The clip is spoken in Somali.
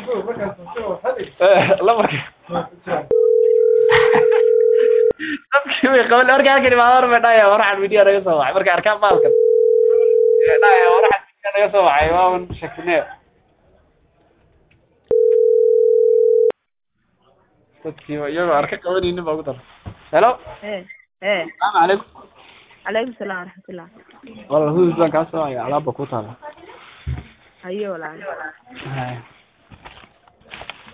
lamarka dadkii way qaban marka halkan imaado bay dhahaya waraxan midiya naga soo wacay marka arkaan baalkan dhahaya waraxan midiya naga soo wacay waaban shakinee dadkii iyagoo arka qabanaynin baa ugu dara hello ee ee salaamu calaykum calaykum salaam waraxmatullah walaal hudud baan kaa soo wacaya alaabba ku taala hayo walaal Haya.